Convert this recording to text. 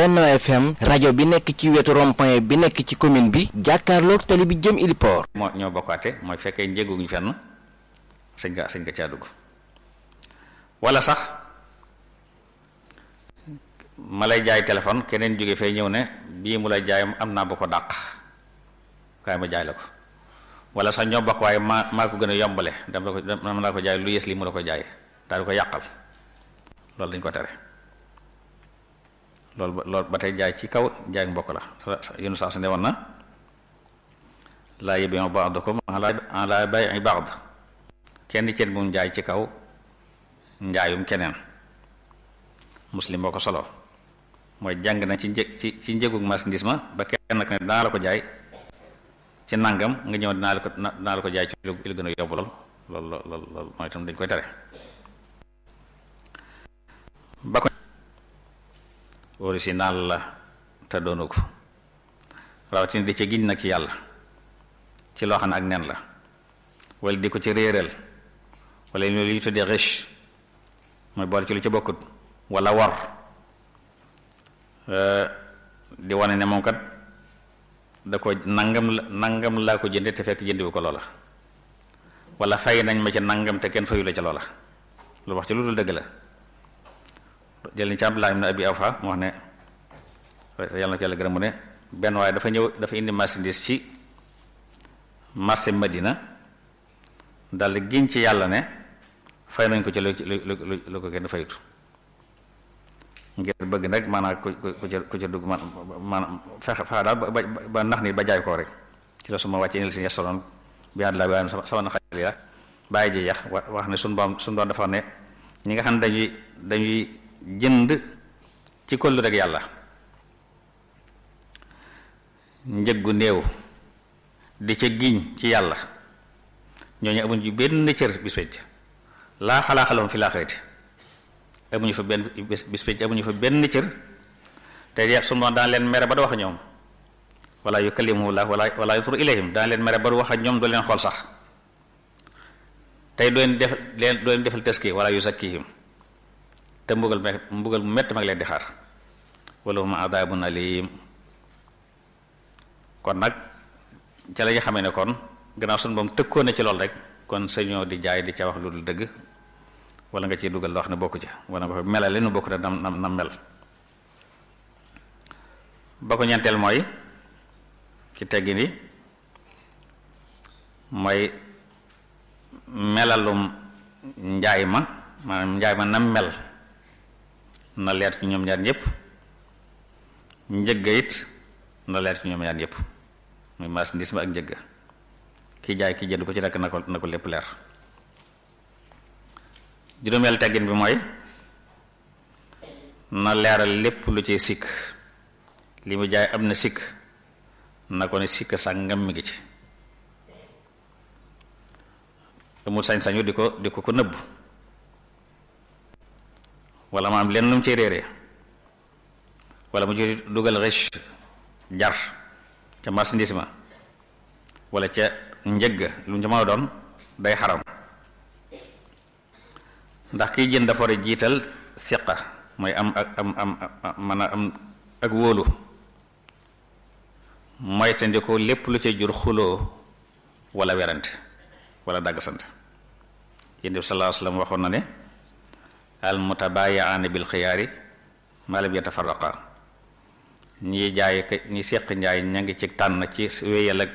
Benno FM rajo bi nekk ci wetu rond-point bi nekk ci commune bi jàkkaarloog tali bi jëm Iliport. moo ñoo bokkaate mooy fekkee njëguñu fenn sëñ nga sëñ nga caa dugg wala sax ma lay jaay téléphone keneen jóge fay ñëw ne bii mu lay jaay am naa bu ko dàq kaay ma jaay la ko wala sax ñoo bokk waaye maa maa ko gën a yombale dama la ko dama la ko jaay lu yées lii mu la ko jaay daal di ko yàqal loolu dañ ko tere loolu ba loolu ba tey jaay ci kaw jaay mbokk la yéen saa su ne woon na laa yabi'u ba'dukum ala bay'i ba'd kenn ceen bu mu jaay ci kaw njaayum keneen muslim boo ko solo mooy jàng na ci një ci ci njëgug marchandise ma ba kenn ko ne dinaa la ko jaay ci nangam nga ñëw dinaa la ko dinaa la ko jaay ci lu gën a yóbbu lool lool lool lool mooy itam dañ koy tere ba ko original la te doonu ko rawatina di ci giñ nag ci yàlla ci loo xam ne ak nen la wala di ko ci réeral wala li ñu tuddee riche mooy boole ci lu ci bokkut wala war di wane ne moom kat da ko nangam la nangam laa ko jënde te fekk jëndiwu ko loola wala fay nañ ma ca nangam te kenn fayu la ca loola lu wax ci lu dul dëgg la jël ni ci Abdullah ibn Abi Awfa mu wax ne yàlla na ko yàlla gërëm mu ne benn waaye dafa ñëw dafa indi marchandise ci marché Madina dal giñ ci yàlla ne fay nañ ko ci lu lu lu ko kenn fayut ngir bëgg nag maanaam ku ku ku ca ku ca dugg man maanaam fexe fexe daal ba ba nax nit ba jaay koo rek ci la su ma wàccee ni la si yasaloon bi ànd laa waaye sama na xale la bàyyi ji yax wax ne suñu boom suñu doon dafa ne ñi nga xam ne dañuy dañuy jënd ci kollu rek yàlla njëggu néew di ca giñ ci yàlla ñooñu amuñ ci benn cër bis pecc laa xalaa xalahum fi laaxirati amuñu fa benn bis pecc amuñu fa benn cër te yeex su ma daan leen mere ba du wax ak ñoom wala yukallimuhu llah wala wala yanzuru ilayhim daan leen mere ba du wax ak ñoom du leen xool sax tey doo leen def leen doo leen defal taski wala yuzakkihim te mbugal me mbugal mu mett mag leen di xaar wala hum adabun alim kon nag ca la ñu xamee ne kon gannaaw suñu boom tëkkoon na ci lool rek kon sañoo di jaay di ca wax lu dul dëgg wala nga ciy dugal loo xam ne bokku ca wala nga ko melale nu bokku te nam nam nam mel ba ko ñeenteel mooy ci teggi ni mooy melalum njaay ma maanaam njaay ma nam mel na leer ci ñoom ñaar ñëpp njëgga it na leer ci ñoom ñaar ñëpp muy marchandise ma ak njëgga ki jaay ki jënd ko ci nekk na ko na ko lépp leer juróomeel teggin bi mooy na leeral lépp lu ci sikk li mu jaay am na sikk na ko ne sikk sàngam mi ngi ci amul sañ-sañu di ko di ko ko nëbb wala ma am lenn lu mu ci réeree wala mu ci dugal riche jar ca marchandise ma wala ca njëgg lu mu ci mën a doon day xaram ndax kiy jënd dafa war a jiital siqa mooy am ak am am mën a am ak wóolu moytandi ko lépp lu ca jur xuloo wala werante wala dagg sant yéen bi sallallahu alayhi wasallam waxoon na ne al mutabayaani bil xiyaari ma lam yatafarraqa ñi jaay ñi seq njaay ña ngi ci tànn ci wéyal ak